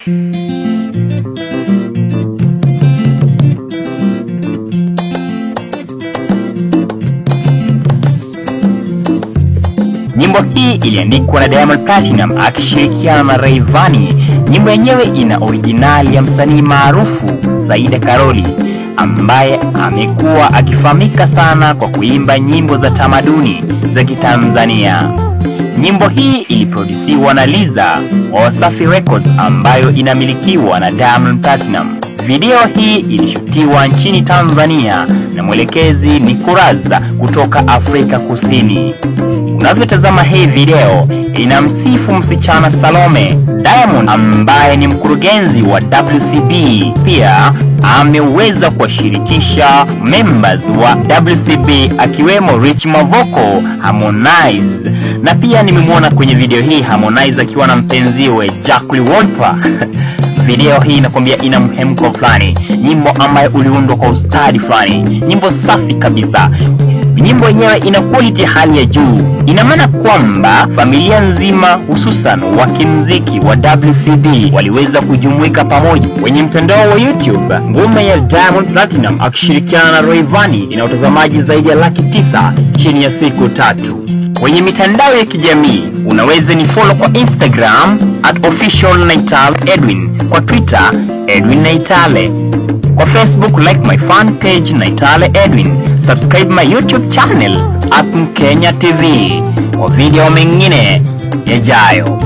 Nyimbo hii iliandikwa na Diamond Platinum akishirikiana na Rayvanny. Nyimbo yenyewe ina originali ya msanii maarufu Saida Karoli ambaye amekuwa akifahamika sana kwa kuimba nyimbo za tamaduni za Kitanzania. Nyimbo hii iliprodusiwa na Liza wa Wasafi Records ambayo inamilikiwa na Diamond Platinum. Video hii ilishutiwa nchini Tanzania na mwelekezi ni Kuraza kutoka Afrika Kusini. Unavyotazama hii video inamsifu msichana Salome Diamond ambaye ni mkurugenzi wa WCB. Pia ameweza kuwashirikisha members wa WCB akiwemo Rich Mavoko, Harmonize na pia nimemwona kwenye video hii Harmonize akiwa na mpenziwe Jacqueline Wolper. Video hii inakwambia ina mhemko fulani, nyimbo ambayo uliundwa kwa ustadi fulani, nyimbo safi kabisa. Nyimbo yenyewe ina quality hali ya juu. Ina maana kwamba familia nzima hususan wa kimziki wa WCB waliweza kujumuika pamoja kwenye mtandao wa YouTube. Ngoma ya Diamond Platinum akishirikiana na Rayvanny ina utazamaji zaidi ya laki tisa chini ya siku tatu. Kwenye mitandao ya kijamii unaweza ni follow kwa Instagram at official Naitale Edwin, kwa Twitter Edwin Naitale, kwa Facebook like my fan page Naitale Edwin, subscribe my YouTube channel at Mkenya TV kwa video mengine yajayo.